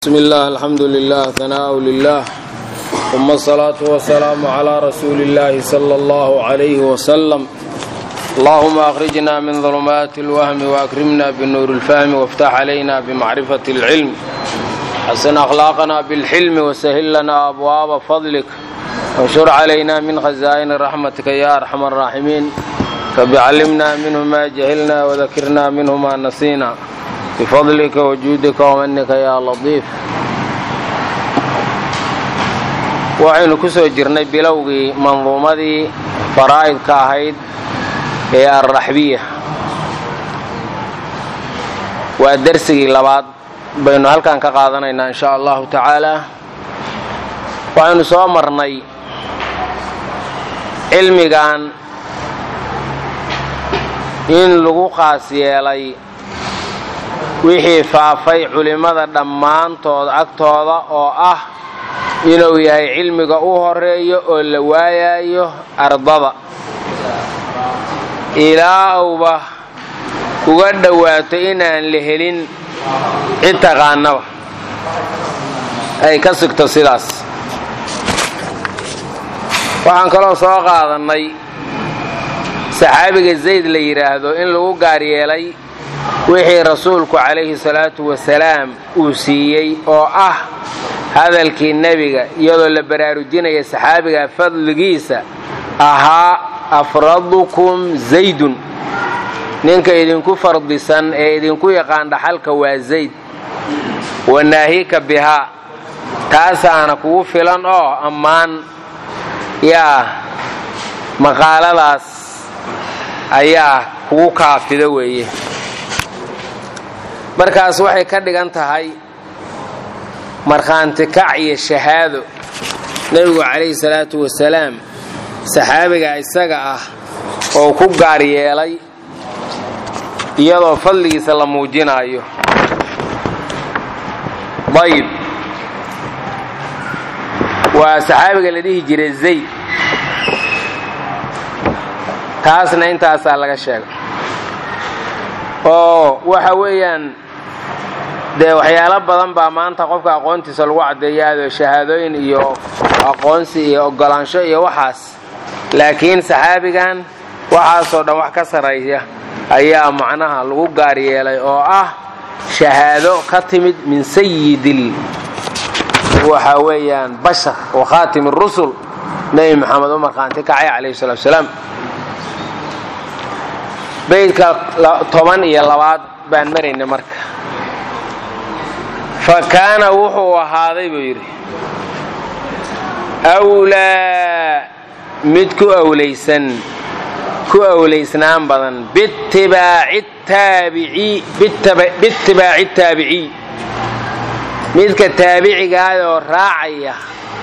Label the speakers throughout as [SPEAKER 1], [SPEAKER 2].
[SPEAKER 1] بسم الله الحمد لله ثناء لله ثم الصلاة والسلام على رسول الله صلى الله عليه وسلم اللهم أخرجنا من ظلمات الوهم وأكرمنا بنور الفهم وافتح علينا بمعرفة العلم حسن أخلاقنا بالحلم وسهل لنا أبواب فضلك وانشر علينا من خزائن رحمتك يا أرحم الراحمين رب علمنا منه ما جهلنا وذكرنا منه ما نسينا bifadlika wajuudika wamanika yaa latiif waxaynu ku soo jirnay bilowgii manduumadii faraa'idka ahayd ee alraxbiya waa dersigii labaad baynu halkan ka qaadanaynaa in sha allahu tacaala waxaynu soo marnay cilmigan in lagu qaas yeelay wixii faafay culimmada dhammaantood agtooda oo ah inuu yahay cilmiga u horeeyo oo la waayayo ardada ilaa uuba uga dhowaato inaan la helin cid taqaanaba ay ka sigto sidaas waxaan kaloo soo qaadannay saxaabiga zayd la yidhaahdo in lagu gaar yeelay wixii rasuulku calayhi salaatu wasalaam uu siiyey oo ah hadalkii nebiga iyadoo la baraarujinaya saxaabiga fadligiisa ahaa afradukum zaydun ninka idinku fardisan ee idinku yaqaan dhaxalka waa zayd wanaahika bihaa taasaana kugu filan oo ammaan yaa maqaaladaas ayaa kugu kaafida weeye markaas waxay ka dhigan tahay markhaanti kac iyo shahaado nebigu calayhi salaatu wasalaam saxaabiga isaga ah oo ku gaar yeelay iyadoo fadligiisa la muujinaayo dayib waa saxaabiga la dhihi jiray zayd taasna intaasaa laga sheegay oo waxa weeyaan dee waxyaalo badan baa maanta qofka aqoontiisa lagu caddeeyaado shahaadooyin iyo aqoonsi iyo ogolaansho iyo waxaas laakiin saxaabigan waxaasoo dhan wax ka sarreeya ayaa macnaha lagu gaar yeelay oo ah shahaado ka timid min sayidil waxa weeyaan bashar wa khaatim rusul nebi maxamed u markhaanti kacay calayhi salatu wasalaam baydka toban iyo labaad baan maraynay marka fa kaana wuxuu ahaaday buu yidhi wlaa mid ku awlaysan ku awlaysnaan badan biitibaaci taabiciy midka taabicigaayoo raacaya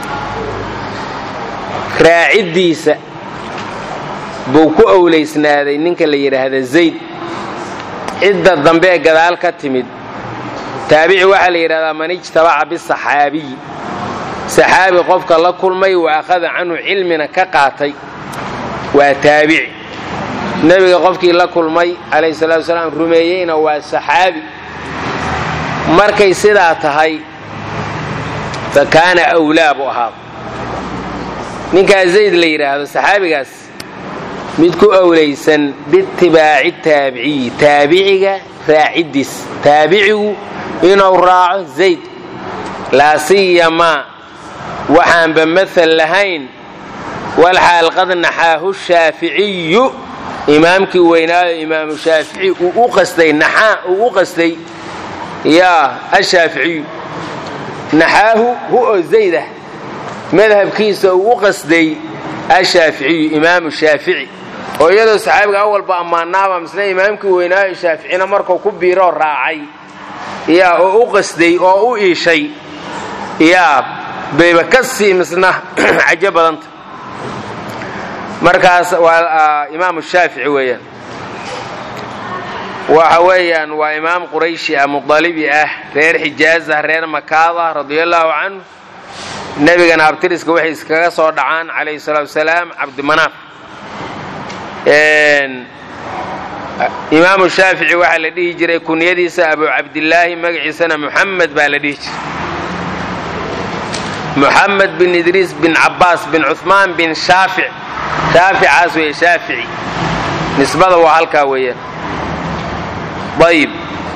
[SPEAKER 1] raaciddiisa buu ku awlaysnaaday ninka la yidhaahda zayd cidda dambe ee gadaal ka timid taabici waxaa la yidhahdaa man ijtabaca bisaxaabiyi saxaabi qofka la kulmay wa akhada canhu cilmina ka qaatay waa taabici nebiga qofkii la kulmay calayhi salatu wasalaam rumeeyeyna waa saxaabi markay sidaa tahay fa kaana awlaa buu ahaada ninkaa zayd la yidhaahdo saxaabigaas mid ku awlaysan biitibaaci taabiciyi taabiciga raaciddiis taabicigu inuu raaco zayd laa siyamaa waxaanba maal lahayn walxaal qad naxaahu shaaficiyu imaamkii weynaayo imaamu shaafici uu u qastay naxaa uu u qastay yaa ashaaficiyu naxaahu hu oo zayd ah madhabkiisa uu u qasday ashaaficiyu imaamu shaafici oo iyadoo saxaabiga awalba ammaanaaba misle imaamkii weynaayo shaaficina markuu ku biiroo raacay yaa oo u qasday oo u iishay yaa bayba ka sii misna cajo badanta markaas waa imaamu shaafici weeyaan waxa weeyaan waa imaam qurayshi ah mudalibi ah reer xijaaz ah reer makaada radiallaahu canhu nebigana abtiriska waxay iskaga soo dhacaan calayhi salaatu wasalaam cabdimanaaf imaamu shaafici waxaa la dhihi jiray kunyadiisa abu cabdilaahi magaciisana muxamed baa la dhihi jiray muxamed bin idriis bin cabaas bin cuثmaan bin shaafic shaaficaas weeye shaafici nisbada waa halkaa weeyaan ayib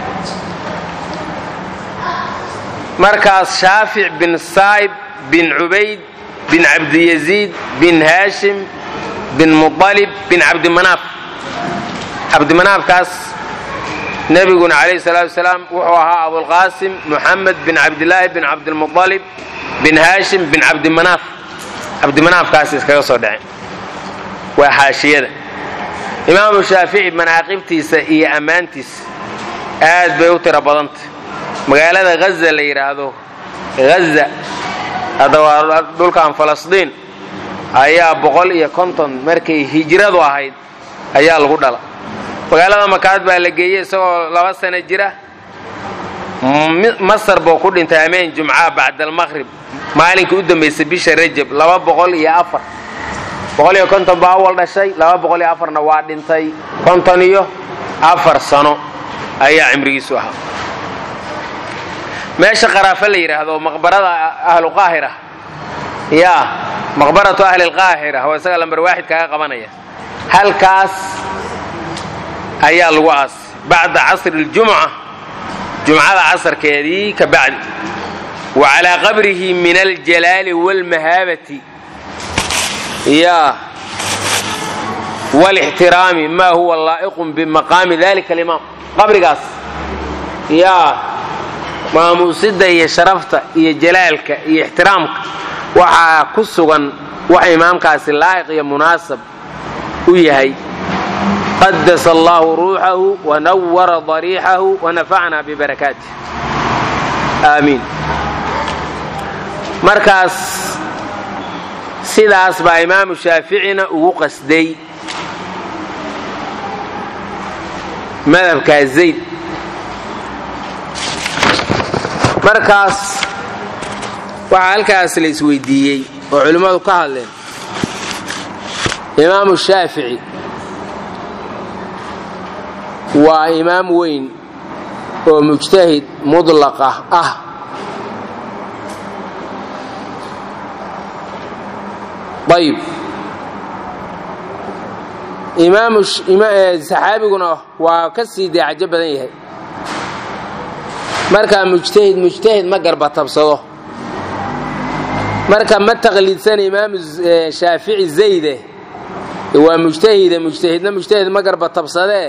[SPEAKER 1] markaas shaafic bin saa'ib bin cubayd bin cabdiyaziid bin haashim bin muطalib bin cabdimanaaf cabdimanaafkaas nebiguna calayhi salaatu wasalaam wuxuu ahaa abulqaasim muxamed bin cabdilaahi bin cabdilmuطalib bin haashim bin cabdimanaaf cabdimanaafkaas iskaga soo dhaceen waa xaashiyada imaamu shaafici manaaqibtiisa iyo ammaantiisa aad bay u tiro badanta magaalada haza la yidhaahdo haza hadda waa dhulkan falastiin ayaa boqol iyo konton markay hijradu ahayd ayaa lagu dhala magaalada makaad baa la geeyey isagoo laba sano jira masar buu ku dhintay ameen jumca bacdalmaqrib maalinkii u dambaysay bisha rajab laba boqol iyo afar boqol iyo konton baa awal dhashay laba boqol iyo afarna waa dhintay konton iyo afar sano ayaa cimrigiisu ahaa meesha qaraafe la yidhaahdo maqbarada ahlu qaahira yaa maqbaratu ahli lqaahira waa isaga lambar waaxid kaaga qabanaya halkaas ayaa lagu aasay bacda casri اljumca jumcada casarkeedii ka bacdi wa calaa qabrihi min aljalaali wاlmahaabati ya wاlاxtiraami ma huwa laa'iqu bimaqaami dalika alimaam qabrigaas yaa maamuusida iyo sharafta iyo jalaalka iyo ixtiraamka waxaa ku sugan wax imaamkaasi laa'iq iyo munaasab u yahay qadasa allahu ruuxahu wanawara dariixahu wanafacna bibarakaatih aamiin markaas sidaas baa imaamu shaaficina ugu qasday madhabkaa zayd markaas waxaa halkaas la isweydiiyey oo culimmadu ka hadleen imaamu shaafici waa imaam weyn oo mujtahid mudlaqa ah ayib imaamu saxaabiguna waa ka sii daacajo badan yahay markaa mujtahid mujtahid ma garbatabsado marka ma taqliidsana imaamu shaafici zayde waa mujtahide mujtahidna mujtahid ma garbatabsadee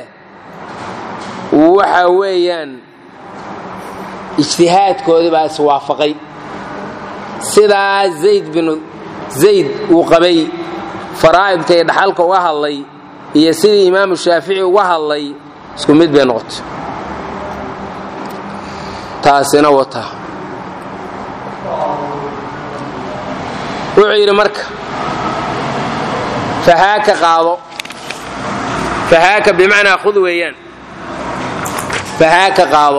[SPEAKER 1] waxa weeyaan ijtihaadkoodii baa iswaafaqay sidaa zayd binu zayd uu qabay faraa'idka iyo dhaxalka uga hadlay iyo sidii imaamu shaafici uga hadlay isku mid bay noqotay taasina wata wuxuu yidhi marka fahaaka qaado fahaaka bimacnaa khud weeyaan fahaaka qaado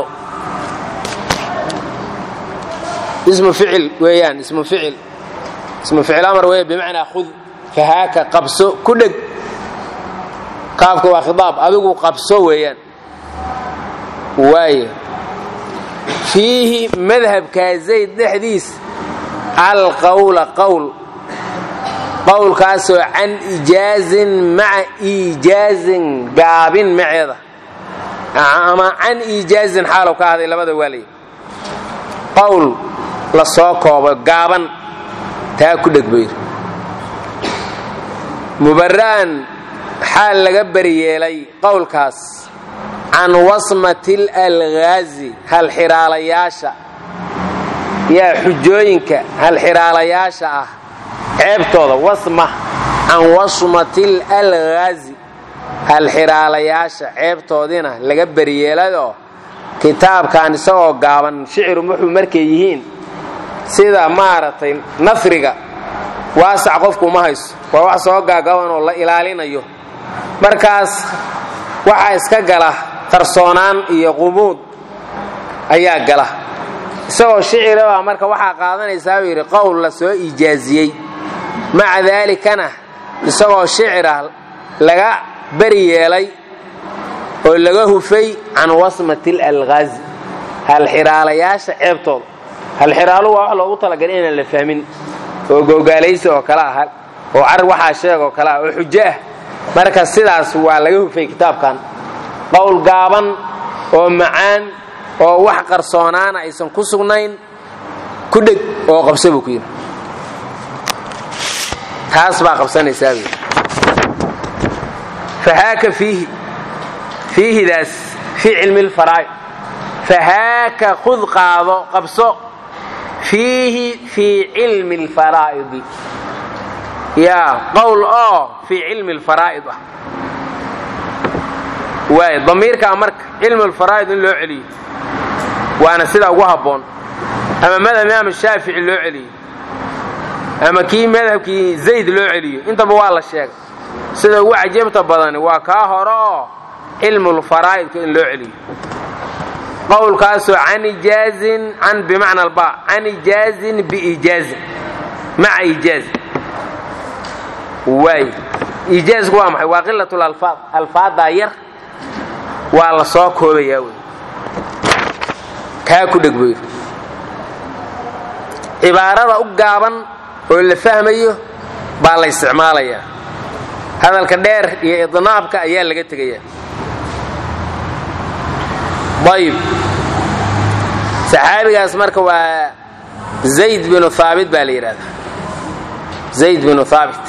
[SPEAKER 1] ismu ficil weeyaan ismu ficil ismu ficil amar weeya bimacnaa khud fahaaka qabso ku dheg qaabka waa khidaab adigu qabso weeyaan waaye fiihi madhabkaa zayd dhexdiis alqawla qowl qowlkaasoo can ijaazin maca iijaazin gaabin maceeda ama can iijaazin xaalow ka ahday labada waalay qowl la soo koobo gaaban taa ku dheg bayr mubara'an xaal laga beriyeelay qowlkaas can wasmati lalghaazi halxiraalayaasha yaa xujooyinka halxiraalayaasha ah ceebtooda wasma can wasmati lalghaazi halxiraalayaasha ceebtoodiina laga beriyeelayoo kitaabkan isagoo gaaban shiciru wuxuu markay yihiin sida maaragtay nasriga waasac qofku ma hayso waa wax soo gaagaban oo la ilaalinayo markaas waxaa iska gala qarsoonaan iyo qumuud ayaa gala isagoo shicirabaa marka waxaa qaadanaysaa buu yidhi qowl la soo ijaaziyey maca daalikana isagoo shicira laga beri yeelay oo laga hufay can wasmati lalghaazi halxiraalayaasha ceebtooda halxiraaluhu waa wax loogu talagalay inaan la fahmin oo googaalaysi oo kale ah oo carar waxaa sheeg oo kale ah oo xujo ah marka sidaas waa laga hufay kitaabkan qowl gaaban oo macaan oo wax qarsoonaana aysan ku sugnayn ku dheg oo qabsa buu ku yidhi taas baa qabsanaysaa buu fahaaka fiihi fiihidaas fii cilmi lfaraa'id fahaaka khud qaado qabso fiihi fii cilmi alfaraa'idi yaa qowl oo fii cilmi alfaraa'id ah waay damiirkaa marka cilmu alfaraa'id in loo celiyo waana sida ugu habboon ama madhab imaam shaafici loo celiyo ama kii madhabkii zayd loo celiyo intaba waa la sheegay sida ugu cajabta badani waa kaa hore oo cilmulfaraa'idka in loo celiyo qowlkaasoo can ijaazin can bimacna alba can ijaazin biijaazin maca ijaazin waay ijaazku waa maxay waa qilatul alfaad alfaaddaa yar waa la soo koobayaa wey kaa ku dheg buu yidhi cibaarada u gaaban oo la fahmayo baa la isticmaalayaa hadalka dheer iyo idnaabka ayaa laga tegayaa ayib saxaabigaas marka waa zayd binu haabit baa la yidhahdaa zayd binu haabit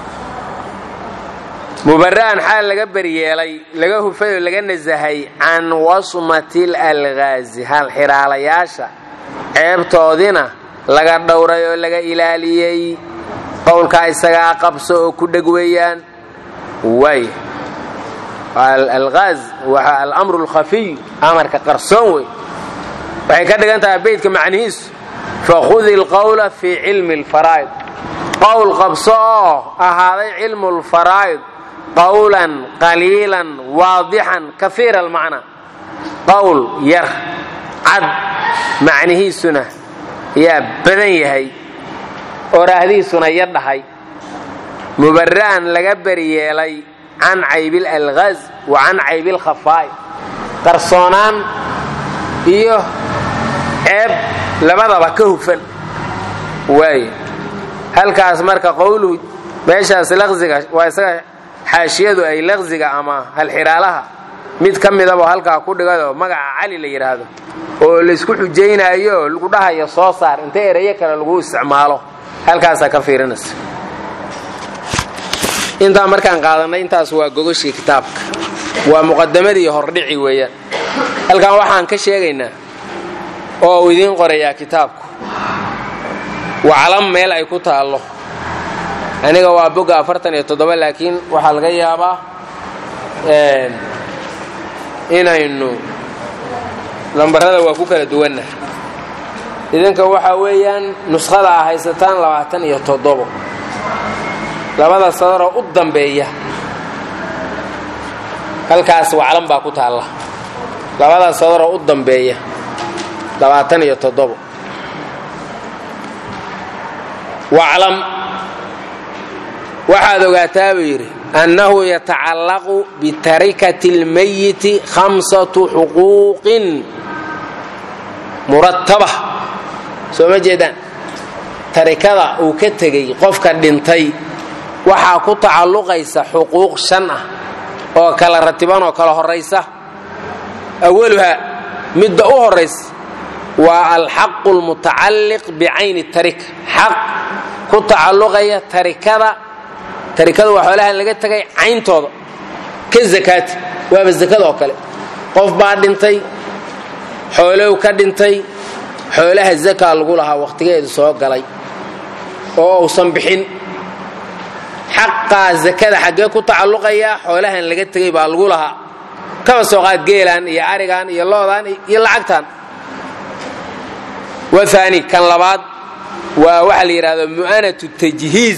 [SPEAKER 1] mubara'an xaal laga beryeelay laga hufay oo laga nasahay can wasmati lalgaazi halxiraalayaasha ceebtoodina laga dhowray oo laga ilaaliyey qowlkaa isagaa qabso oo ku dheg weeyaan waay algaaz waa alamru alkhafiy amarka qarsoon wey waxay ka dhigan tahay beydka macnihiisu fakhudi alqowla fii cilmi alfaraa'id qowl qabso oo ahaaday cilmu lfaraa'id qowlan qaliilan waadixan kafiira almacnaa qowl yar cad macnihiisuna yaa badan yahay oraahdiisuna yar dhahay mubara'an laga beryeelay can caybil algaaz wa can caybil khafaa'i qarsoonaan iyo ceeb labadaba ka hufan waaye halkaas marka qowluhu meeshaas laqziga waa isaga xaashiyadu ay laqziga ama halxiraalaha mid ka midaba halkaa ku dhigado magaca cali la yidhaahdo oo laysku xujaynaayo oo lagu dhahayo soo saar inta erayo kale lagu isticmaalo halkaasaa ka fiirinaysa intaa markaan qaadanay intaas waa gogoshii kitaabka waa muqadamadii hordhici weeyaan halkan waxaan ka sheegaynaa oo uu idiin qorayaa kitaabku waclam meel ay ku taallo aniga waa boga afartan iyo toddoba laakiin waxaa laga yaabaa inaynu lambarada waa ku kala duwanna idinka waxaa weeyaan nuskhada a haysataan labaatan iyo toddobo labada sadaroo u dambeeya halkaas waclan baa ku taalla labada sadaroo u dambeeya labaatan iyo toddobo waclam waxaad ogaataa buu yidhi annahu yatacallaqu bitarikati اlmayiti khamsatu xuquuqin murataba soo ma jeedaan tarikada uu ka tegey qofka dhintay waxaa ku tacalluqaysa xuquuq shan ah oo kala ratiban oo kala horaysa awaluhaa midda u horaysa waa alxaqu lmutacalliq bicayni tarika xaq ku tacalluqaya tarikada tarikada waa xoolahan laga tegay cayntooda ka zakaati waaba zakada oo kale qof baa dhintay xoolow ka dhintay xoolaha zakaa lagu lahaa wakhtigeedu soo galay oo uusan bixin xaqaa zakada xaggee ku tacalluqaya xoolahan laga tegay baa lagu lahaa kaba soo qaad geelaan iyo arigan iyo loodaan iyo lacagtan waani kan labaad waa waxa la yidhahdo mu'anatu tajhiiz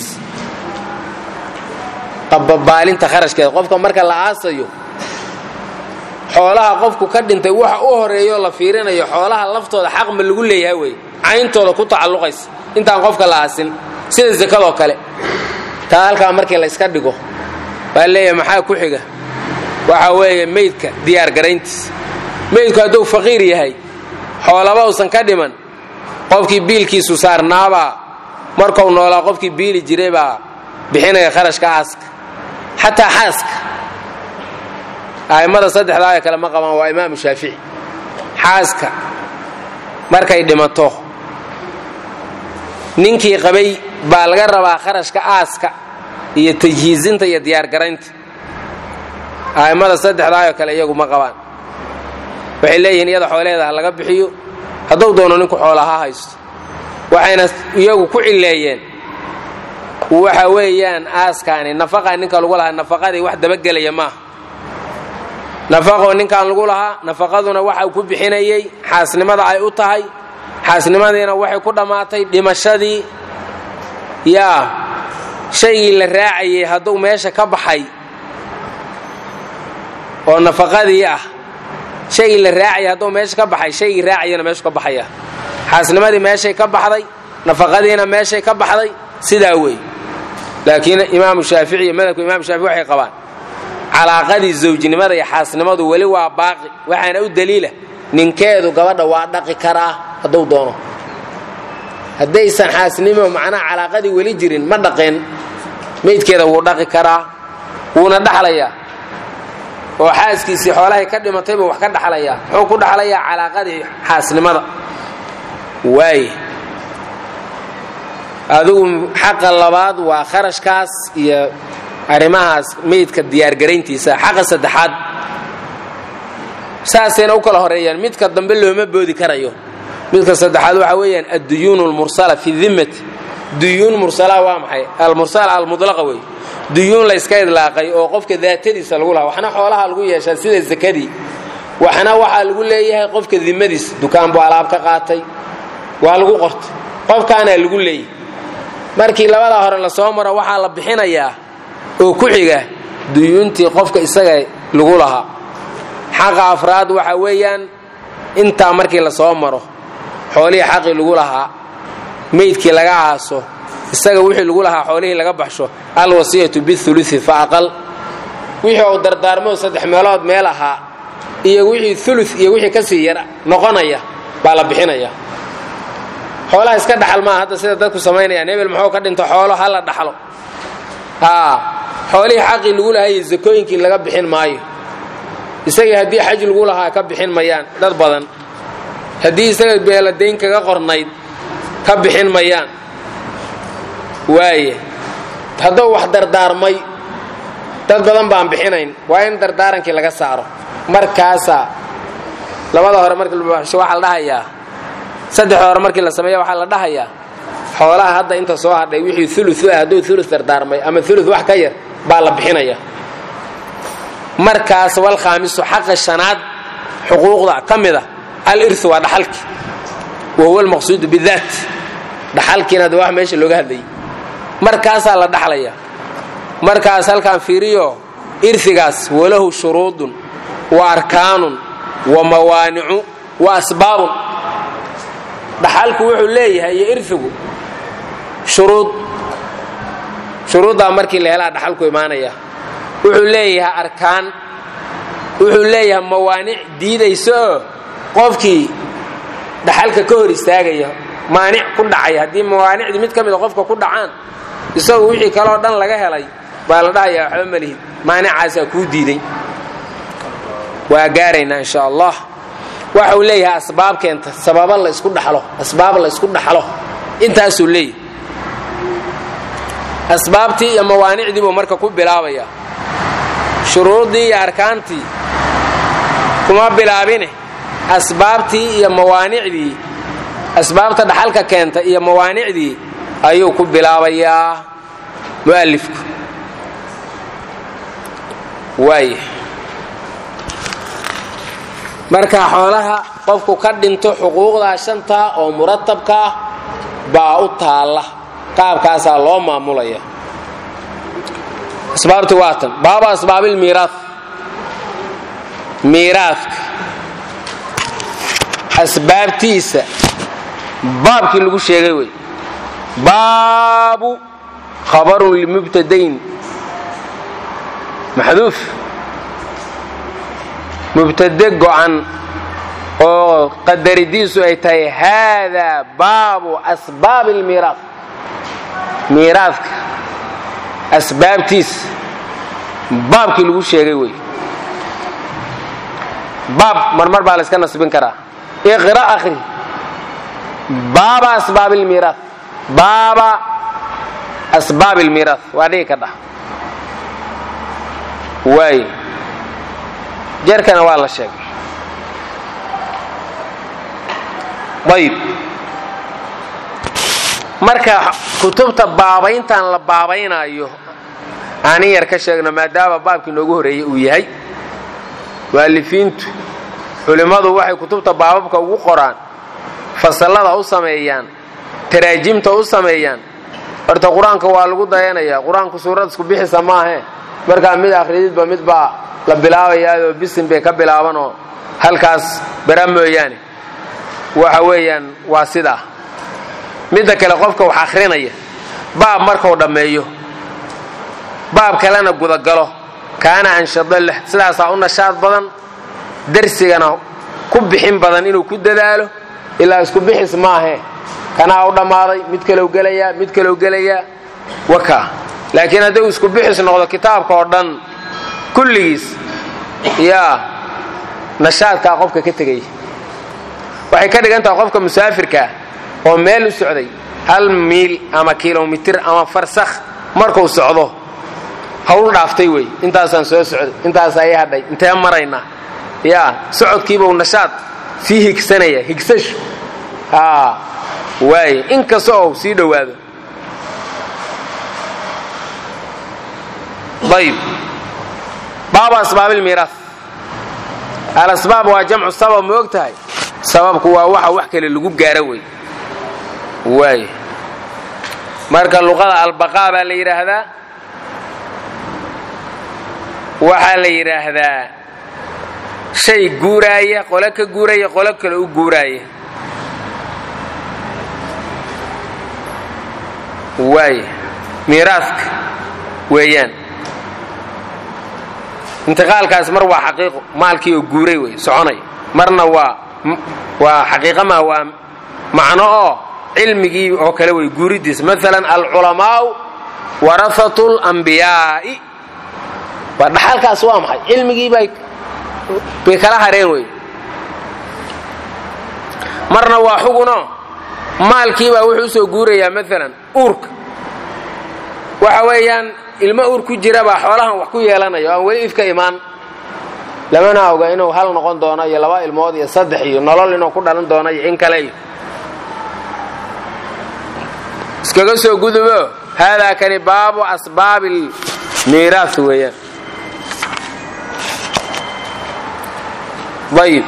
[SPEAKER 1] qababaalinta kharashkeeda qofka marka la aasayo xoolaha qofku ka dhintay waxa u horeeyo la fiirinayo xoolaha laftooda xaq ma lagu leeyahay wey cayntooda ku tacalluqaysa intaan qofka la aasin sida zakadoo kale taa halkaa markii la yska dhigo baa leeyahay maxaa ku xiga waxa weeye meydka diyaar garayntiisa meydku hadduu faqiir yahay xoolaba usan ka dhiman qofkii biilkiisu saarnaabaa markuu noolaa qofkii biili jiray baa bixinaya kharashka aaska xataa xaaska a'immada saddexdaa ee kale ma qabaan waa imaamu shaafici xaaska markay dhimato ninkii qabay baa laga rabaa kharashka aaska iyo tajhiizinta iyo diyaargaraynta a'immada saddexdaa oo kale iyagu ma qabaan waxay leeyihiin iyada xooleeda ha laga bixiyo hadduu doono ninku xoola ha haysto waxayna iyagu ku cilleeyeen waxa weeyaan aaskaani nafaqaa ninka lagu lahaa nafaqadii wax dabagelaya maaha nafaqoo ninkaan lagu lahaa nafaqaduna waxa ku bixinayey xaasnimada ay u tahay xaasnimadiina waxay ku dhammaatay dhimashadii yaa shaygii la raacayay hadduu meesha ka baxay oo nafaqadii ah shaygii la raacayay hadduu meesha ka baxay shaygii raacayana meeshu ka baxaya xaasnimadii meeshay ka baxday nafaqadiina meeshay ka baxday sidaa wey laakiin imaamu shaafici iyo madhabka imam shaafici waxay qabaan calaaqadii zawjnimada iyo xaasnimadu weli waa baaqi waxaana u daliila ninkeedu gabadha waa dhaqi karaa hadduu doono haddaysan xaasnimo macnaha calaaqadii weli jirin ma dhaqeen meydkeeda wuu dhaqi karaa wuuna dhaxlayaa oo xaaskiisii xoolahay ka dhimatayba wax ka dhaxlayaa muxuu ku dhaxlayaa calaaqadii xaasnimada waaye adigu xaqa labaad waa kharashkaas iyo arrimahaas meydka diyaargarayntiisa xaqa saddexaad saasayna u kala horeeyaan midka dambe looma boodi karayo midka saddexaad waxaa weeyaan adduyuun almursala fi dimmati duyuun mursala waa maxay almursala almudlaqa wey duyuun layska idlaaqay oo qofka daatadiisa lagu lahaa waxna xoolaha lagu yeeshaa sida sakadii waxna waxaa lagu leeyahay qofka dimadiisa dukaan buu alaab ka qaatay waa lagu qortay qofkaanaa lagu leeyahay markii labada hore lasoo maro waxaa la bixinayaa oo ku xiga duyuuntii qofka isaga lagu lahaa xaqa afraad waxa weeyaan intaa markii lasoo maro xoolihii xaqii lagu lahaa meydkii laga aaso isaga wixii lagu lahaa xoolihii laga baxsho alwasiyatu biulusi fa aqal wixii uu dardaarmo saddex meelood meel ahaa iyo wixii ulu iyo wixii kasii yar noqonaya baa la bixinaya xoolaha iska dhaxal maaha hadda sida dadku samaynayaan hebel muxuu ka dhinto xoolo ha la dhaxlo haa xoolihii xaqii lagu lahaa iyo zakooyinkii laga bixin maayo isagii haddii xaj lagu lahaa ka bixin mayaan dad badan haddii isaga beeladayn kaga qornayd ka bixin mayaan waaye hadduu wax dardaarmay dad badan baan bixinayn waa in dardaarankii laga saaro markaasaa labada hore markii labaxsho waxaa la dhahayaa saddexda hore markii la sameeya waxaa la dhahayaa xoolaha hadda inta soo hadhay wixii ulu ah hadduu ulu dardaarmay ama ulu wax ka yar baa la bixinaya markaas walkhaamisu xaqa shanaad xuquuqda ka mida alirhu waa dhaxalki wa huwa almaqsuudu bidaat dhaxalkiina de wax meesha looga hadlayay markaasaa la dhaxlaya markaas halkaan fiiriyo irhigaas walahu shuruudun wa arkaanun wa mawaanicu wa asbaabun dhaxalku wuxuu leeyahay iyo irhigu shuruud shuruuddaa markii la helaa dhaxalku imaanaya wuxuu leeyahay arkaan wuxuu leeyahay mawaanic diidaysa oo qofkii dhaxalka ka hor istaagaya maanic ku dhacaya haddii mawaanicdii mid ka mida qofka ku dhacaan isagu wixii kaleo dhan laga helay baa la dhahayaa waxba malihid maanicaasaa kuu diiday waa gaaraynaa insha allah waxa uu leeyahay asbaab keenta sababa la isku dhaxlo asbaab la isku dhaxlo intaasuu leeyahay asbaabtii iyo mawaanicdii buu marka ku bilaabaya shuruuddii iyo arkaantii kuma bilaabine asbaabtii iyo mawaanicdii asbaabta dhaxalka keenta iyo mawaanicdii ayuu ku bilaabayaa mu'alifku waaya marka xoolaha qofku ka dhinto xuquuqdaa shantaa oo muratabka ah baa u taalla qaabkaasaa loo maamulaya asbaabti waa tan baaba asbaabilmiiraaf miiraafka asbaabtiisa baabkii lagu sheegay wey baabu khabarun limubtadayn maxduuf mubtade go'an oo qadaridiisu ay tahay haadaa baabu asbaabi almiiraad miiraadka asbaabtiisa baabkii lagu sheegay wey baab marmar baa la yska nasbin karaa iqra akhri baaba asbaab almiiraad baaba asbaab almiiraad waa dhigi ka dhah waay jarkana waa la sheegay ayib marka kutubta baabayntan la baabaynayo aanin yar ka sheegno maadaama baabkii noogu horeeyey uu yahay waalifiintu culimmadu waxay kutubta baababka ugu qoraan fasallada u sameeyaan taraajimta u sameeyaan horta qur-aanka waa lagu dayanayaa qur-aanku suurad isku bixisa maahe markaa mid akhrididba mid baa la bilaabayaadoo bisin bay ka bilaabanoo halkaas bara mooyaane waxa weeyaan waa sidaa midda kale qofka wax akhrinaya baab markuu dhammeeyo baab kalena gudagalo kaana anshado leh sidaasaa u nashaad badan darsigana ku bixin badan inuu ku dadaalo ilaa isku bixis maahe kanaa u dhammaaday mid kalow gelayaa mid kalow gelayaa waka laakiin haddii isku bixis noqdo kitaabka oo dhan kulligiis yaa nashaadkaa qofka ka tegaya waxay ka dhigan tahay qofka musaafirkaa oo meel u socday hal miil ama kilomitir ama farsakh markuu socdo hawl dhaaftay wey intaasaan soo socday intaas ay hadhay intee maraynaa yaa socodkiibau nashaad sii higsanaya higsashu waay inkasta oo sii dhowaado ayb baabu asbaabilmiiraas alasbaab waa jamcu sabab ma og tahay sababku waa waxa wax kale lagu gaaro wey waay marka luqada albaqaa baa la yidhaahdaa waxaa la yidhaahdaa shay guuraaya qole ka guuraya qolo kale u guuraaya waay miiraaska weeyaan intiqaalkaas mar waa xaqiiqo maalkii oo guuray wey soconay marna waa waa xaqiiqa maa waa macno oo cilmigii oo kale wey guuridiis maalan alculamaa'u warahatu lambiyaa'i waa dhaxalkaas waa maxay cilmigii bay bay kala hareen wey marna waa xuguno maalkiibaa wuxuu usoo guurayaa maalan uurka waxa weeyaan ilmo uur ku jira baa xoolahan wax ku yeelanaya oo aan weli ifka imaan lamana oga inuu hal noqon doono iyo laba ilmood iyo saddex iyo nolol inuu ku dhalan doono iyo in kale iyo iskaga soo gudubo haadaa kani baabu asbaabi miiraas weeyaan ayib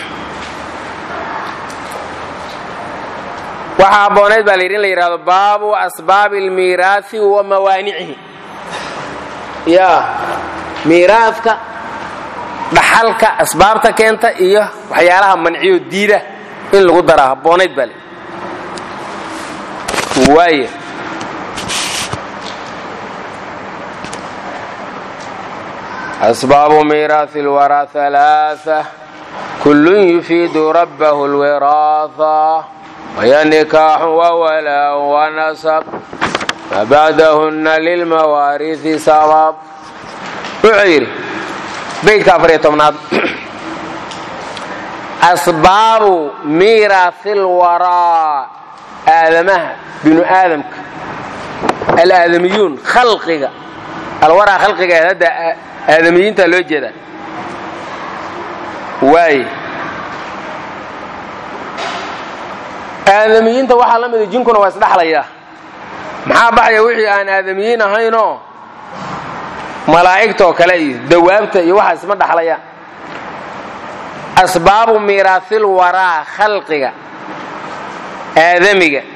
[SPEAKER 1] waxaa habboonayd baa la yidhi in la yidhahdo baabu asbaabi almiiraasi wa mawaanicihi yaa miiraadka dhaxalka asbaabta keenta iyo waxyaalaha manciyo diida in lagu daraa habboonayd baa layidhi waaya asbaabu miiraasi lwaraa alaaa kullun yufiidu rabbahu lwiraasa waya nikaaxu wawalaa wanasab fabacdahunna lilmawaariisi sabab wuxuu yidhi beydka afariyo tobnaad asbaabu miiraasi lwaraa aadamaha binu aadamka alaadamiyuun khalqiga alwaraa khalqiga hadda aadamiyiinta loo jeedaa waaye aadamiyiinta waxaa la mida jinkuna waa isdhaxlayaa maxaa baxaya wixii aan aadamiyiin ahaynoo malaa'igtaoo kale iyo dawaabta iyo waxaas isma dhaxlayaan asbaabu miiraasil waraa khalqiga aadamiga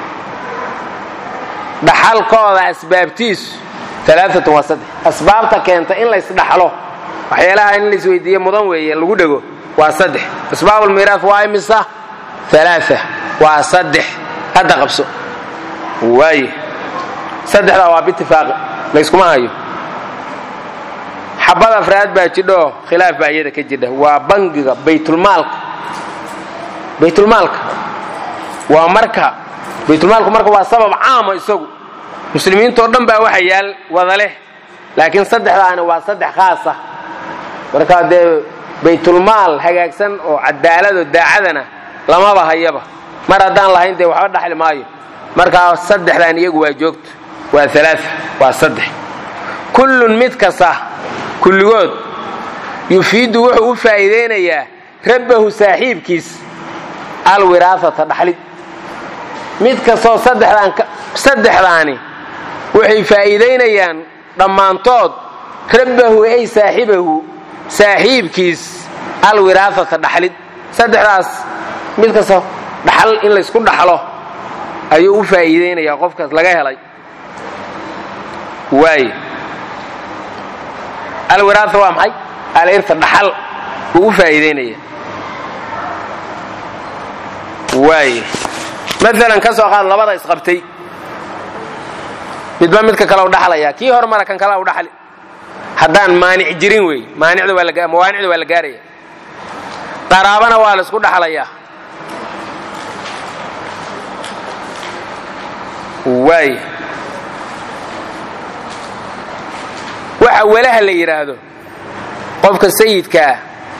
[SPEAKER 1] dhaxalkooda asbaabtiisu alaaatun waa saddex asbaabta keenta in laysdhaxlo waxyaalaha in laisweydiiye mudan weeye lagu dhego waa saddex asbaabulmiiraas waa imisa alaaa waa saddex hadda qabso waaye saddexdaa waa bitifaaqi layskuma hayo xabad afraad baa jidhaoo khilaaf baa iyada ka jidha waa bangiga baytulmaalka baytulmaalka waa marka baytulmaalku marka waa sabab caama isagu muslimiintoo dhan baa waxa yaal wada leh laakiin saddexdaani waa saddex khaasa marka dee baytulmaal hagaagsan oo cadaalado daacadana lamaba hayaba mar haddaan lahayn dee waxba dhaxli maayo markaa saddexdan iyagu waa joogto waa alaa waa saddex kullun mid kasta kulligood yufiidu wuxuu u faa'iidaynayaa rabbahu saaxiibkiis alwiraasata dhaxlid mid kastoo saddexdaani waxay faa'iidaynayaan dhammaantood rabbahu ay saaxibahu saaxiibkiis alwiraasata dhaxlid saddexdaas mid kastoo dhaxal in laysku dhaxlo ayuu u faa'iidaynayaa qofkaas laga helay waay alwiraasa waa maxay alirta dhaxal uu u faa'iidaynaya waay maalan ka soo qaad labada isqabtay midba midka kale u dhaxlaya kii hormara kan kale u dhaxli haddaan maanic jirin wey maanicda waa mawaanicda waa la gaaraya qaraabana waa la isku dhaxlayaa waay waxa walaha la yidhaahdo qofka sayidkaa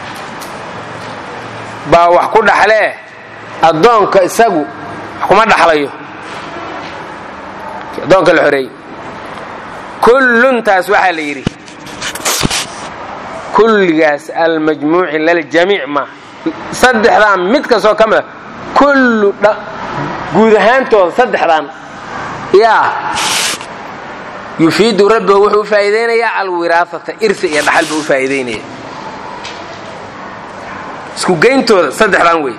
[SPEAKER 1] baa wax ku dhaxlee addoonka isagu wax kuma dhaxlayo addoonka la xoreeyey kulluntaas waxaa la yidhi kulligaas almajmuuci laljamiic ma saddexdaan mid kastoo ka mida kullu guud ahaantooda saddexdaan yaa yufiidu rabbahu wuxuu u faa'iidaynayaa alwiraasata irsi iyo dhaxal buu u faa'iidaynaya isku geyntooda saddexdaan wey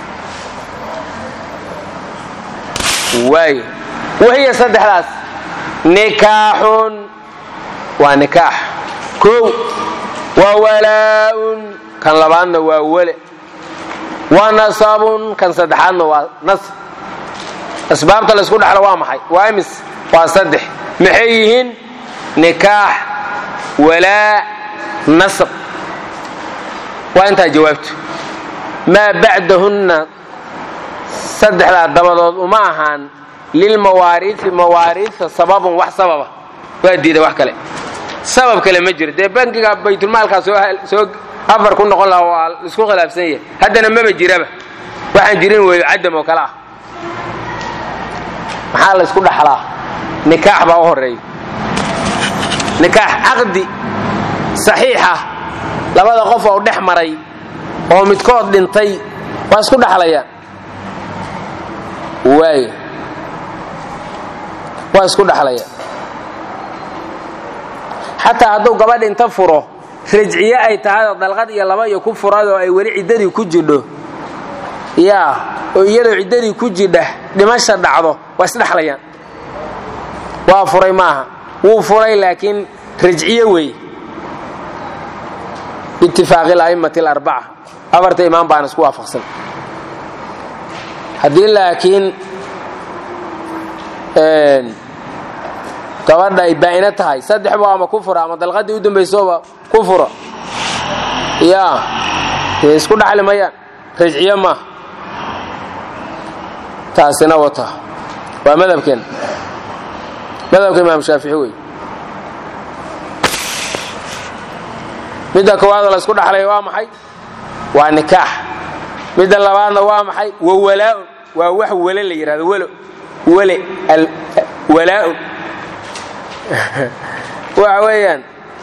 [SPEAKER 1] waayo wahiya saddexdaas nikaaxun waa nikaax kow wa walaa'un kan labaadna waa wele wa nasabun kan saddexaadna waa nasb asbaabta laysku dhaxlo waa maxay waa imis waa saddex maxay yihiin nikaax walaa nasab waa intaa jawaabtu maa bacdahunna saddexdaa dabadood uma ahaan lilmawaariisi mawaariisa sababun wax sababa waa diida wax kale sabab kale ma jiro dee bankiga baytulmaalkaa soo afar ku noqon laha waa isku khilaafsan yahay haddana maba jiraba waxaan jirin weeyo cadam oo kale ah maxaa la ysku dhaxlaa nikaax baa u horeeya nikaax caqdi saxiixa labada qof oo dhex maray oo midkood dhintay waa isku dhaxlayaan waay waa isku dhaxlayaan xataa hadduu gabadh inta furo rajciye ay tahayoo dalqad iyo laba iyo ku furadoo ay weli ciddadii ku jidho yaa oo iyadoo ciddadii ku jidha dhimasha dhacdo waa isdhexlayaan waa furay maaha wuu furay laakiin rajciye wey biitifaaqi ala'immati alarbaca afarta imaam baana isku waafaqsan haddii laakiin gabadha ay baa'ino tahay saddexba ama ku fura ama dalqadii u dambaysoba ku furo yaa dee isku dhaxli mayaan rajciye maaha taasina wata waa madhabkeen madhabka imaam shaafici wey midda koowaadoo la isku dhaxlaya waa maxay waa nikaax midda labaadna waa maxay wa walaa'un waa wax wele la yidhahdo welo wele walaa'un waxa weeyaan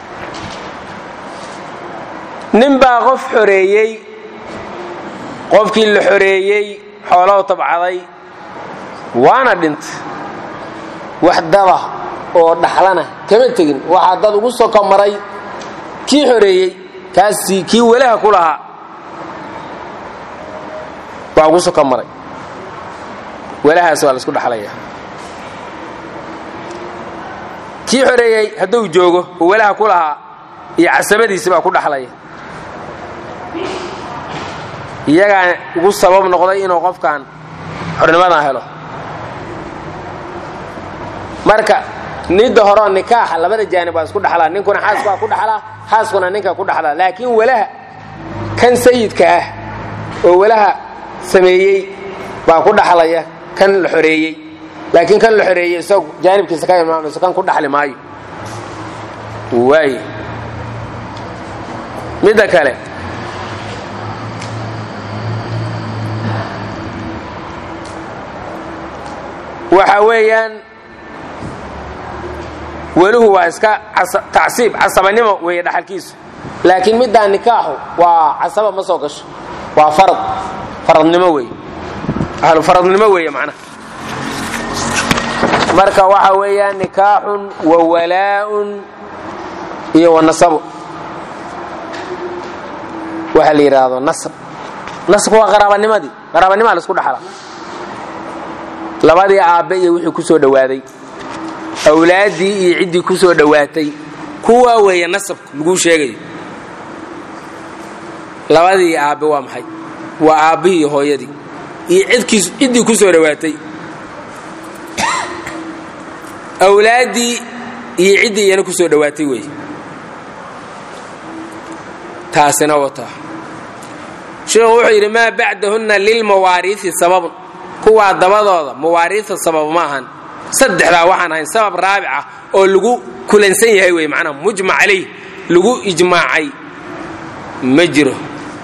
[SPEAKER 1] nin baa qof xoreeyey qofkii la xoreeyey xoolow tabcaday waana dhintay wax daba oo dhaxlana kama tegin waxaa dad ugu soko maray kii xoreeyey kaasi kii welaha ku lahaa waa ugu soko maray welahaas waa la isku dhaxlaya kii xoreeyey hadduu joogo oo welaha ku lahaa iyo casabadiisi baa ku dhaxlaya iyagaa ugu sabab noqday inuu qofkan xornimadan helo marka nidda horeo nikaaxa labada jaanib waa isku dhaxlaa ninkuna xaaska waa ku dhaxlaa xaaskuna ninka ku dhaxlaa laakiin welaha kan sayidka ah oo welaha sameeyey baa ku dhaxlaya kan la xoreeyey laakiin kan la xoreeyey isagu jaanibkiisa ka imaamayso kan ku dhaxli maayo waay midda kale waxa weeyaan weluhu waa iska tacsiib casabanimo weeye dhaxalkiisu laakiin middaa nikaaxu waa casaba ma soo gasho waa farad faradnimo weeye ahlu faradnimo weeye macnaha marka waxa weeyaan nikaaxun wa walaa'un iyo wa nasabu waxa la yidhaahdo nasab nasabka waa qaraabanimadii qaraabanimaa la isku dhaxlaa labadii aabbe iyo wixii ku soo dhowaaday awlaaddii iyo ciddii ku soo dhowaatay kuwaa weeye nasabka laguu sheegayo labadii aabbe waa maxay waa aabbihii iyo hooyadii iyo cidkiis ciddii ku soo dhowaatay awlaaddii iyo ciddii iyana ku soo dhowaatay weeye taasina wata sheekhu wuxuu yidhi maa bacdahunna lilmawaariisi sababun kuwaa dabadooda mawaariisa sabab ma ahan saddexdaa waxaan ahayn sabab raabic ah oo lagu kulansan yahay wey macnaha mujmac calayh lagu ijmaacay ma jiro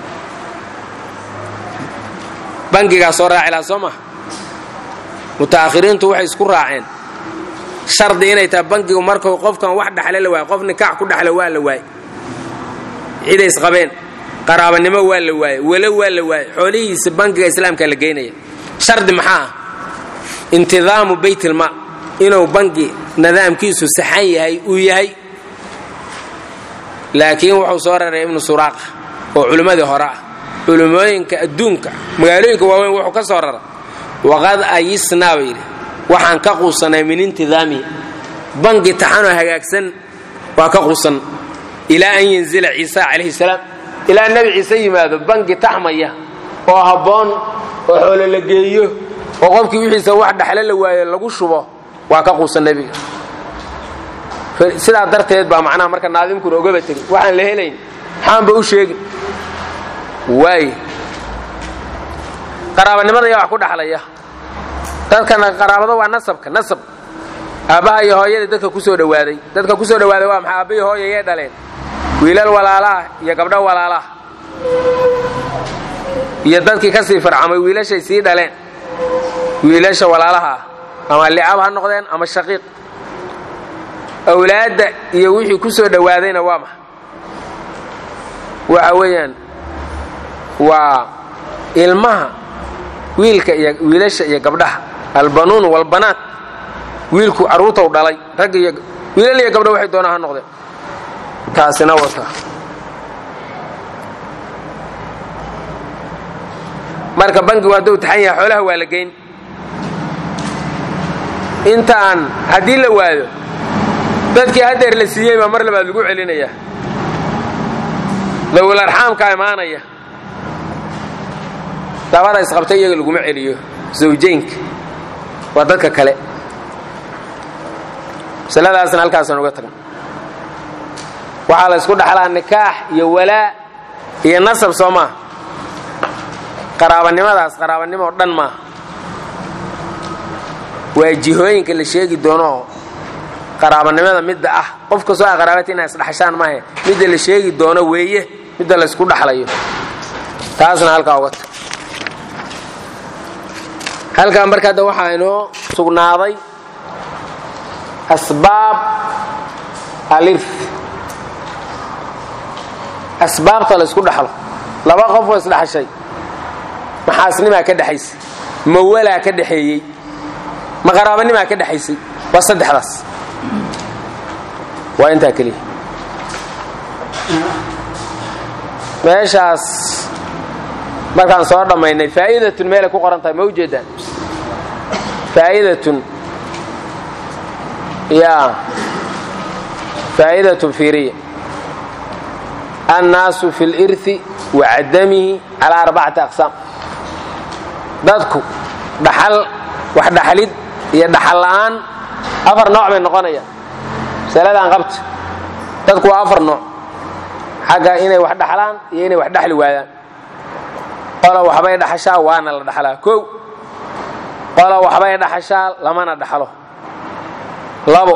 [SPEAKER 1] bangigaa soo raaci laha soo maha muta'akhiriintu waxay isku raaceen shardi inay tahay bangigu markuu qofkan wax dhaxle la waayo qof nikaax ku dhaxla waa la waaye ciday isqabeen qaraabanimo waa la waaye welo waa la waaye xoolihiisa bangiga islaamka la geynaya shardi maxaa ah intidaamu baytilma inuu bangi nidaamkiisu saxan yahay uu yahay laakiin wuxuu soo raray ibnu suraaqa oo culimmadii hore ah culimmooyinka adduunka magaalooyinka waaweyn wuxuu ka soo rara waqad ayisnaa ba yidhi waxaan ka quusanay min intidaamihi bangi taxanoo hagaagsan waa ka quusan ilaa an yanzila ciisa calayhi salaam ilaa nebi ciise yimaado bangi taxmaya oo habboon oo xoolo la geeyo oo qofkii wixiisa wax dhaxle la waayo lagu shubo waa ka quusan nebiga sidaa darteed baa macnaha marka naadimkuna ogaba tegin waxaan la helayn maxaanba u sheegin waay qaraabanimada yaa wax ku dhaxlaya dadkana qaraabado waa nasabka nasab aabbaha iyo hooyadii dadka ku soo dhowaaday dadka ku soo dhowaaday waa maxay aabbahi hooya yay dhaleen wiilal walaalaah iyo gabdho walaalaah iyo dadkii ka sii farcamay wiilashay sii dhaleen wiilasha walaalaha ah ama licab ha noqdeen ama shaqiiq awlaadda iyo wixii ku soo dhowaadayna waa maxa waxa weeyaan waa ilmaha wiilka iyo wiilasha iyo gabdhaha albanuun walbanaat wiilku carruurtau dhalay rag iyo wiilal iyo gabdho waxay doonaa ha noqdeen taasina wata marka bangigu hadduu taxan yahay xoolaha waa la geyn intaan haddii la waayo dadkii haddeer la siiyey baa mar labaad lagu celinaya dawil arxaamkaa imaanaya dabada isqabtay iyaga laguma celiyo zawjaynka waa dadka kale masaladaasna halkaasaan uga tagna waxaa la ysku dhaxlaa nikaax iyo walaa iyo nasab soo maaha qaraabanimadaas qaraabanimo o dhan maaha waa jihooyinka la sheegi doonooo qaraabanimada midda ah qof kastoo a qaraabata inaa isdhaxshaan maahe midda la sheegi doono weeye midda laysku dhaxlayo taasna halkaa uga tag halkaa marka hadda waxaa inoo sugnaaday asbaab alirf asbaabta laysku dhaxlo laba qof oo isdhaxshay maxaasnimaa ka dhexaysa ma walaa ka dhexeeyey ma qaraabanimaa ka dhexaysay waa saddexdaas waa intaa keliya meeshaas markaan soo dhammaynay faa'idatun meelay ku qoran tahay ma ujeedaan faa'idatun yaa faa'idatun fiiriya annaasu fi lirthi wa cadamihi calaa arbacati aqsaam dadku dhaxal wax dhaxlid iyo dhaxal la'aan afar nooc bay noqonayaan masaladaan qabta dadku waa afar nooc xagga inay wax dhaxlaan iyo inay wax dhaxli waayaan qola waxbay dhaxashaa waana la dhaxlaa kow qola waxbay dhaxashaa lamana dhaxlo labo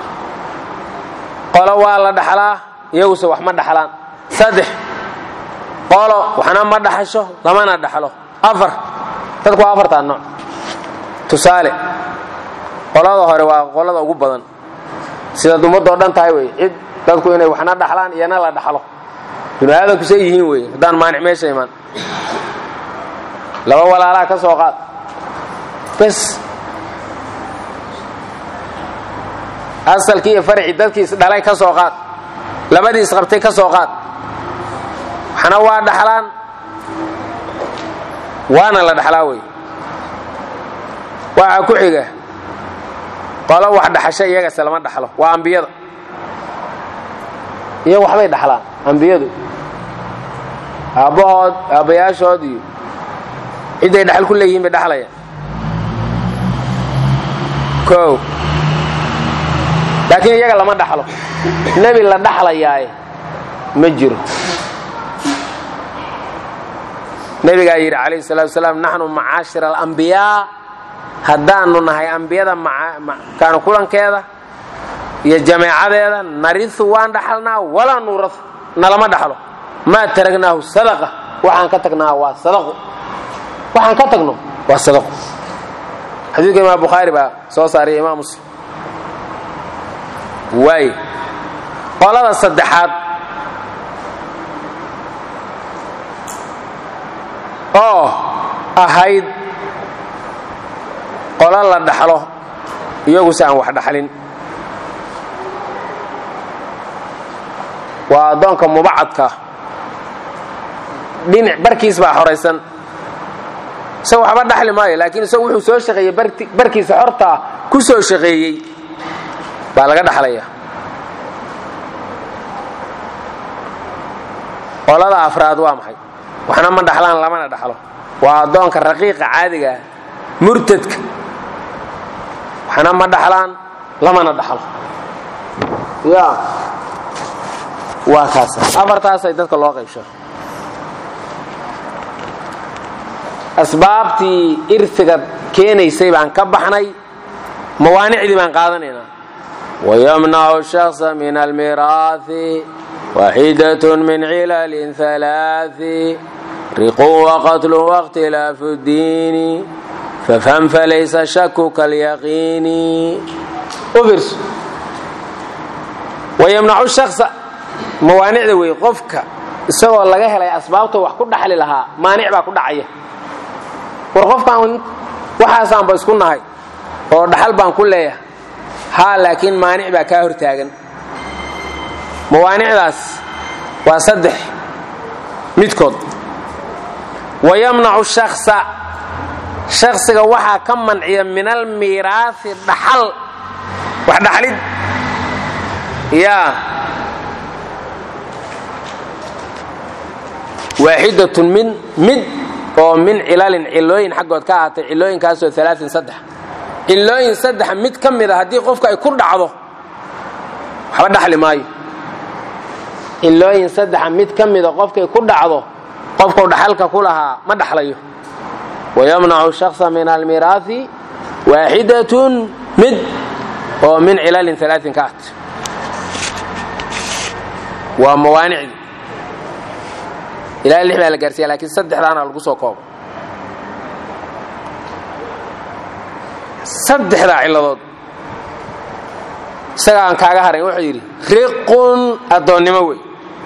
[SPEAKER 1] qolo waa la dhaxlaa iyaguse wax ma dhaxlaan saddex qolo waxna ma dhaxasho lamana dhaxlo afar dadku waa afartaa nooc tusaale qolada hore waa qolada ugu badan sidaad ummadoo dhan tahay wey cid dadku inay waxna dhaxlaan iyana la dhaxlo binu aadamku say yihiin wey haddaan maanic meesha imaan laba walaalaa ka soo qaad bes asalkii iyo farcii dadkii isdhalay ka soo qaad labadii isqabtay ka soo qaad waxna waa dhaxlaan waana la dhaxlaa wey waxaa ku xiga qolo wax dhaxasha iyagase lama dhaxlo waa ambiyada iyagu waxbay dhaxlaan ambiyadu aabbahood aabbayaashood iyo cidday dhaxal ku leeyihiin bay dhaxlayaan kow laakiin iyaga lama dhaxlo nebi la dhaxlayaaye ma jiro nebigaa yidhi calayhi salatu wasalaam naxnu macaashir alambiyaa haddaanu nahay ambiyada kaanu kulankeeda iyo jameecadeeda narisu waan dhaxalnaa walaa nuurau nalama dhaxlo maa taragnaahu sadaqa waxaan ka tagnaa waa sadaqo waxaan ka tagno waa sadaqo xadiidka imaam bukhaari baa soo saariya imaam muslim waay qolada saddexaad oo ahayd qolo la dhaxlo iyaguse aan wax dhaxlin waa addoonka mubacadka dhinac barkiis baa xoraysan isaga waxba dhaxli maayo laakiin isagu wuxuu soo shaqeeyey barkiisa xortaa ku soo shaqeeyey baa laga dhaxlaya qolada afraad waa maxay waxna ma dhaxlaan lamana dhaxlo waa addoonka raqiiqa caadiga ah murtadka waxna ma dhaxlaan lamana dhaxlo ya waa kaas afartaasay dadka loo qaybsho asbaabtii irsiga keenaysay baan ka baxnay mawaanicdii baan qaadanaynaa wayamnacu shaksa min almiraahi waxidatun min cilalin halaaثi riqun waqatlun waاkhtilaafu اdiini fafham falaysa shaku kalyaqiini u fiirso wayamnacu shaksa mawaanicda wey qofka isagoo laga helay asbaabta wax ku dhaxli lahaa maanic baa ku dhacaya war qofkaan waxaasaanba isku nahay oo dhaxal baan ku leeyahay haa laakiin maanic baa kaa hortaagan mawaanicdaas waa saddex midkood wayamnacu shaksa shaksiga waxaa ka manciya min almiiraasi dhaxal wax dhaxlid yaa waaxidatun min mid oo min cilalin cilooyin xaggood ka ahaatay cilooyinkaasoo alaain saddex cilooyin saddexa mid ka mid a haddii qofka ay ku dhacdo waxba dhaxli maayo cilooyin saddexa mid ka mida qofkay ku dhacdo qofkau dhaxalka ku lahaa ma dhaxlayo wayamnacu shaksa min almiraahi waaxidatun mid oo min cilalin alaain ka ahaatay waa mawaanicdii ilaa lix baa la gaarsiiya laakiin saddexdaana lagu soo koobo saddexdaa cilladood isaga aan kaaga harayn wuxuu yidhi riqun addoonnimo wey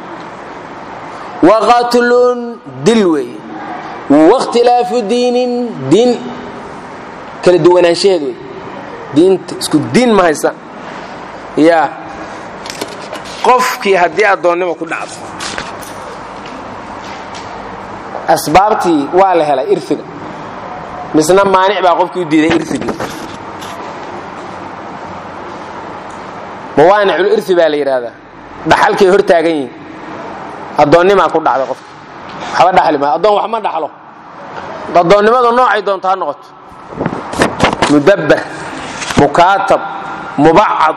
[SPEAKER 1] waqatlun dil wey wakhtilaafu diinin diin kala duwanaanshaheed wey diinta isku diin ma haysa yaa qofkii haddii addoonnimo ku dhacdo asbaabtii waa la helay irfiga misna maanic baa qofkii u diiday irfigii mawaanicul irfi baa la yidhaahdaa dhaxalkay hor taagan yihin addoonnimaa ku dhacday qofka waxba dhaxli maayo addoon wax ma dhaxlo addoonnimadu noocay doonto ha noqoto mudabbar mukaatab mubacad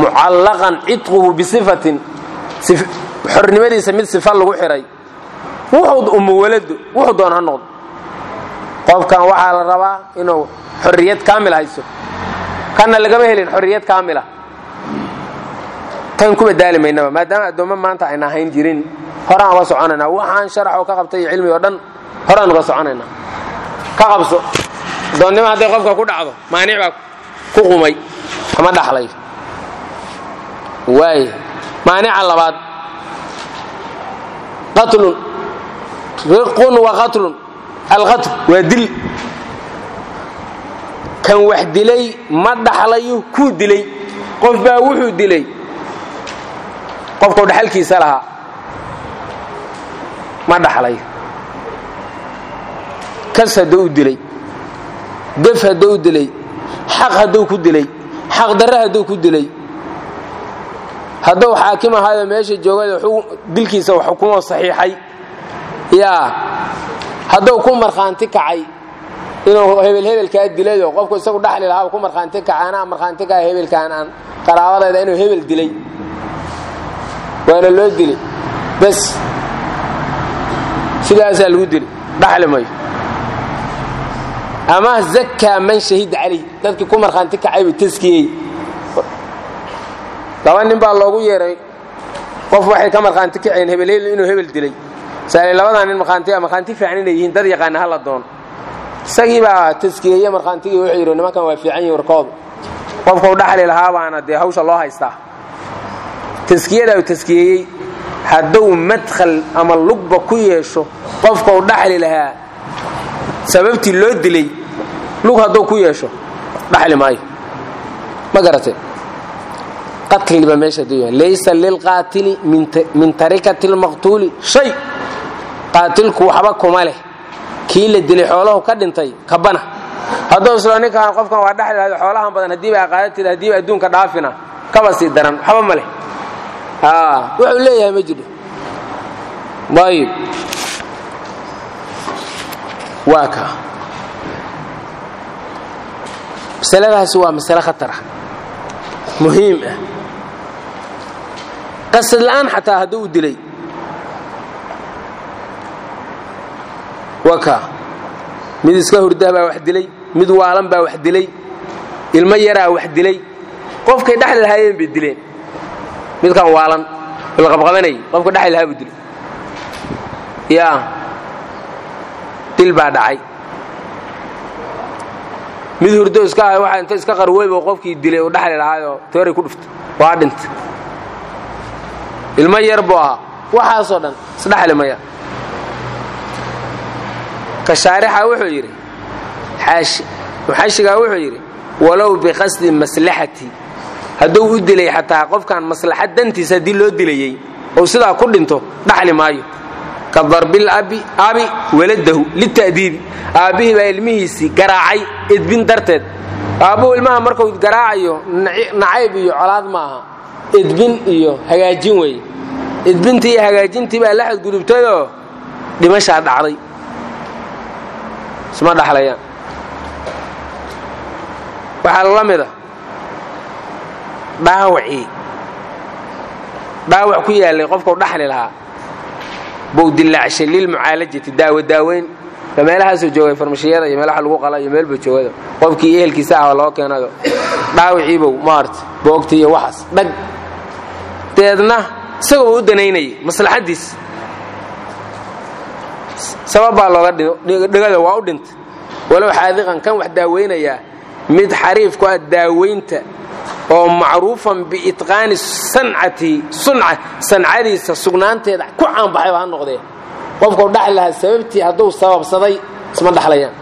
[SPEAKER 1] mucallaqan cidquhu bisifatin xornimadiisa mid sifa lagu xihay wuxuu umuwaladu wuxuu doon ha noqdo qofkan waxaa la rabaa inuu xorriyad kaamil hayso kanna lagama helin xorriyad kaamila tan kuma daali maynaba maadaama addoommo maanta ayna ahayn jirin horaan uga soconaynaa waxaan sharaxoo ka qabtay iyo cilmi oo dhan horaan uga soconaynaa ka qabso addoonnimo hadday qofka ku dhacdo maanic baa ku qumay ama dhaxlay waay maanica labaad qatlun riqun wa qatlun alqatl waa dil kan wax dilay ma dhaxlayo kuu dilay qof baa wuxuu dilay qofkau dhaxalkiisa lahaa ma dhaxlayo kas hadduu u dilay gef hadduu u dilay xaq hadduu ku dilay xaq darre hadduu ku dilay hadduu xaakim ahaayo meesha joogada dilkiisa wax xukumoo saxiixay yaa hadduu ku markhaanti kacay inuu hebel hebelkaa dilayo qofku isagu dhaxli lahaa ku markhaanti kacay anaa markhaanti kaca hebelkaan aan qaraabadeeda inuu hebel dilay waana loo dilay bes sidaasaa lagu dilay dhaxli mayo ama zakkaa man shahida calayh dadkii ku markhaanti kacayba taskiyey laba nin baa loogu yeeray qof waxay ka markhaanti kaceen hebel inuu hebel dilay saale labadaa nin markhaanti markhaanti fiican inay yihiin dad yaqaana hala doono isagii baa taskiyeeye markhaantigii wuxuu yidhi nimankan waa fiican yihin warkoodu qofkau dhaxli lahaa baana dee hawsha loo haystaa taskiyadaa uu taskiyeeyey hadduu madkhal ama lugba ku yeesho qofkau dhaxli lahaa sababtii loo dilay lug hadduu ku yeesho dhaxli maayo ma garatay qatliba meesha laysa lilqaatili min tarikati lmaqtuuli shay qaatilku waxba kuma leh kii la dilay xoolahu ka dhintay kabana hadduu islo ninkaan qofkan waa dhaxli lahayd xoolahan badan haddiiba aqaadatid haddiiba adduunka dhaafina kaba sii daran waxba ma leh wuxuu leeyahay ma jiro ayib waa ka masaladaasi waa masale khatara muhiim ah qasad la'aan xataa hadduu u dilay waka mid iska hurdah baa wax dilay mid waalan baa wax dilay ilmo yaraa wax dilay qofkay dhexli lahaayeen bay dileen midkan waalan ilqabqabanayay qofka dhexli lahaa buu dilay yaa dil baa dhacay mid hurdo iska ahay waxa inta iska qarweyba qofkii dilay uu dhexli lahaayoo tooray ku dhuftay waa dhintay ilmo yar buu ahaa waxaasoo dhan isdhexli maya ka shaarixa wuxuu yidhi xaashi muxashigaa wuxuu yidhi walow biqasdi maslaxati hadduu u dilay xataa qofkan maslaxad dantiisa haddii loo dilayey ou sidaa ku dhinto dhaxli maayo ka darbil abi abi waladahu lita'diibi aabbihii baa ilmihiisii garaacay edbin darteed aabbuhu ilmaha markuu garaacayo nacayb iyo colaad ma aha edbin iyo hagaajin weeye edbintii iyo hagaajintii baa la xadgudubtayoo dhimashaa dhacday isma dhaxlayaan waxaa la mid a dhaawacii dhaawac ku yaallay qofkau dhaxli lahaa buu dilaacshay lilmucaalajati daawo daaweyn ba meelahaasuu joogay farmashiyada iyo meelaha lagu qala iyo meelbuu joogada qofkii ehelkiisa ah loo keenayo dhaawiciibow maarta boogta iyo waxaas dhag deedna isagoo u danaynayay maslaxaddiis sabab baa looga dhigada waa u dhintay walow xaadiqan kan wax daaweynayaa mid xariif ku ah daaweynta oo macruufan biitqaani sancati sunca sancadiisa sugnaanteeda ku caanbaxayba ha noqdee qofkau dhaxli lahaa sababtii hadduu sababsaday isma dhaxlayaan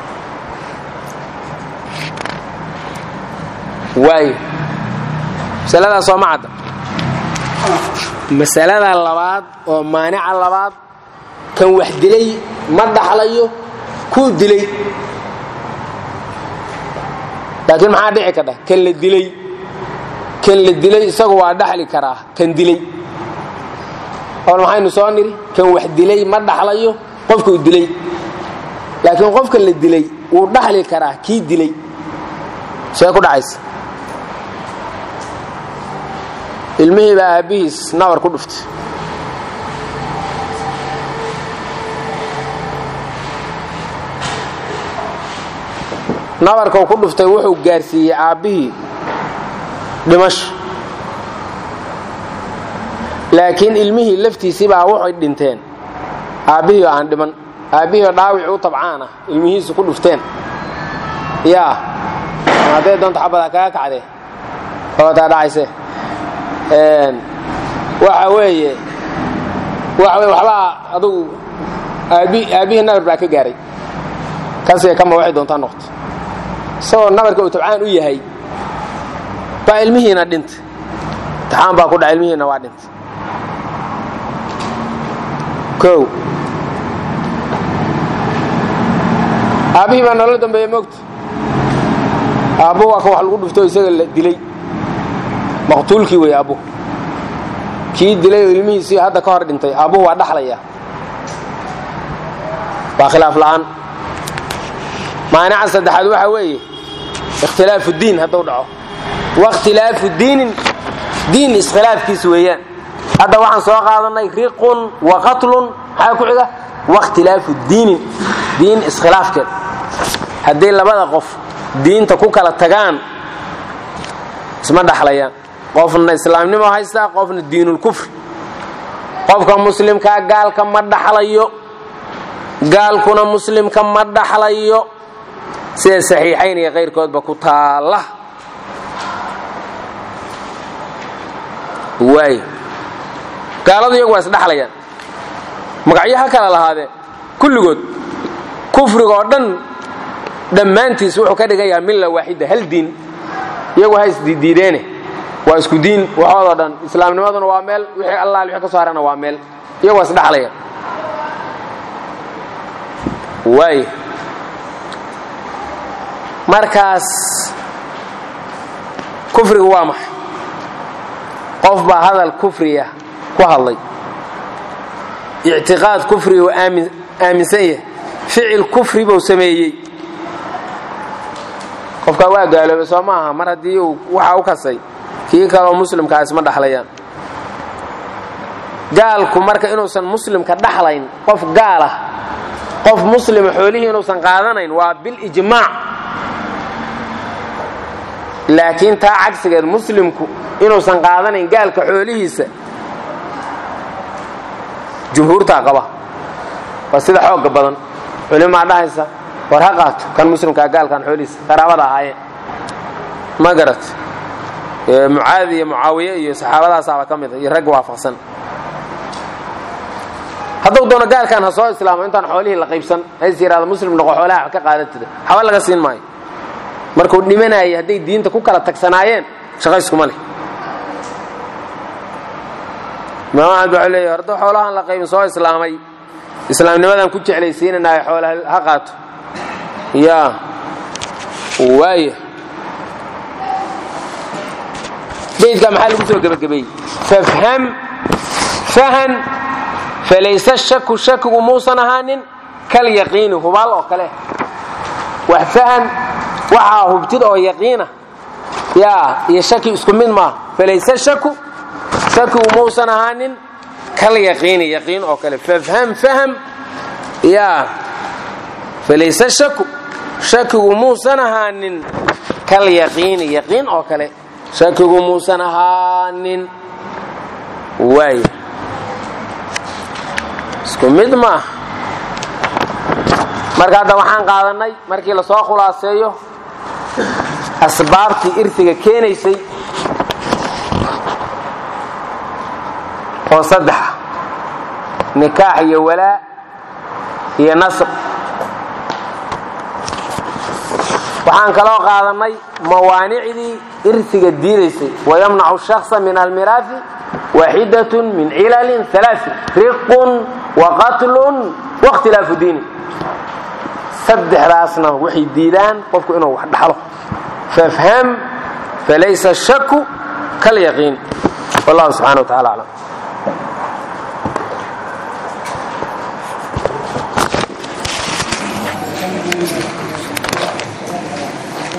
[SPEAKER 1] waayo masaladaas sooma cadda masalada labaad oo maanica labaad kan wax dilay ma dhaxlayo kuu dilay laakiin maxaa dhici kadha kan la dilay kan la dilay isagu waa dhaxli karaa kan dilay ool maxaynu soo nidhi kan wax dilay ma dhaxlayo qofkuu dilay laakiin qofka la dilay wuu dhaxli karaa kii dilay see ku dhacaysa ilmihii baa aabbihiis nabar ku dhuftay nabarkau ku dhuftay wuxuu gaarsiiyey aabbihii dhimasho laakiin ilmihii laftiisii baa waxay dhinteen aabbihii oo aan dhiman aabbihii oo dhaawici u tabcaan ah ilmihiisu ku dhufteen yaa hadday doonto xabadaa kaga kacdee ootaa dhacayse waxa weeye waxa weye waxbaa adugu aabbi aabbihii nabar baa ka gaaray kasiga kama waxay doontaa noqto isagoo nabarka uu tabcaan u yahay baa ilmihiina dhintay taxaan baa ku dhaca ilmihiina waa dhintay o aabbihii baa nolol dambeeya moogta aabbuhu waa ka wax lagu dhufto isaga la dilay maqtuulkii wey aabbuhu kii dilay oo ilmihiisii hadda ka hor dhintay aabbuhu waa dhaxlaya waa khilaaf la'aan maanica saddexaad waxa weeye ikhtilaafu diin hadduu dhaco wakhtilaafu diinin diin iskhilaafkiis weeyaan hadda waxaan soo qaadanay riqun wa qatlun maxaa ku xiga wakhtilaafu diinin diin iskhilaafkeed hadday labada qof diinta ku kala tagaan isma dhaxlayaan qofna islaamnimo haystaa qofna diinulkufri qofka muslimkaa gaalka ma dhaxlayo gaalkuna muslimka ma dhaxlayo sida saxiixayn iyo kayrkoodba ku taalla waay gaaladu iyagu waa isdhaxlayaan magacyo ha kala lahaadee kulligood kufriga oo dhan dhammaantiis wuxuu ka dhigan yaha milla waaxida hal diin iyagu ha isdiidiideene waa isku diin waxoodoo dhan islaamnimaduna waa meel wixii allaal wixii ka soo harana waa meel iyagu waa isdhaxlayaan waay markaas kufriga waa maxay qof baa hadal kufriya ku hadlay ictiqaad kufri uu aaminsan yahay ficil kufri buu sameeyey qofkaa waa gaaloobay soo maaha mar haddii uu waxa u kasay kii kaleo muslimkaa isma dhaxlayaan gaalku marka inuusan muslimka dhaxlayn qof gaal ah qof muslima xoolihii inuusan qaadanayn waa bilijmaac laakiin taa cagsigeed muslimku inuusan qaadanayn gaalka xoolihiisa jumhuurtaa qaba waa sida xooga badan culimaa dhahaysa war ha qaato kan muslimkaa gaalkan xoolihiisa qaraabada ahaayeen ma garat mucaadi iyo mucaawiye iyo saxaabadaasaaba ka mida iyo rag waafaqsan hadduu doono gaalkan ha soo islaamo intaan xoolihii la qaybsan hays yidhahdo muslim noqo xoolaha ka qaadatida haba laga siin maayo markuu dhimanayay hadday diinta ku kala tagsanaayeen shaqayskuma leh imaam axmed waxuu leeyahy hadduu xoolahan la qaybin soo islaamay islaamnimadan ku jeclaysiinanayo xoolaha ha qaato yaa waaya beydka maxaa lagu soo gebagabeeyey fafham fahan falayse shaku shakigu muusan ahaanin kal yaqiini hubaal oo kale wax fahan waxaa hubtid oo yaqiina yaa iyo shaki isku mid maaha falayse shaku shakigu muusan ahaanin kal yaqiini yaqiin oo kale fafham faham yaa falayse shaku shakigu muusan ahaanin kal yaqiini yaqiin oo kale shakigu muusan ahaanin waay isku mid maaha marka hadda waxaan qaadannay markii lasoo khulaaseeyo asbaabtii irtiga keenaysay oo saddexa nikaax iyo walaa iyo nasr waxaan kaloo qaadannay mawaanicdii irtiga diidaysay wayamnacu shaksa min almiraafi waaxidat min cilalin alaai riqun waqatlun wakhtilaafu diini saddexdaasna waxay diidaan qofku inuu wax dhaxlo fafham falaysa shaku kalyaqiin wallahu subxana wa tacala aclam
[SPEAKER 2] Thank you.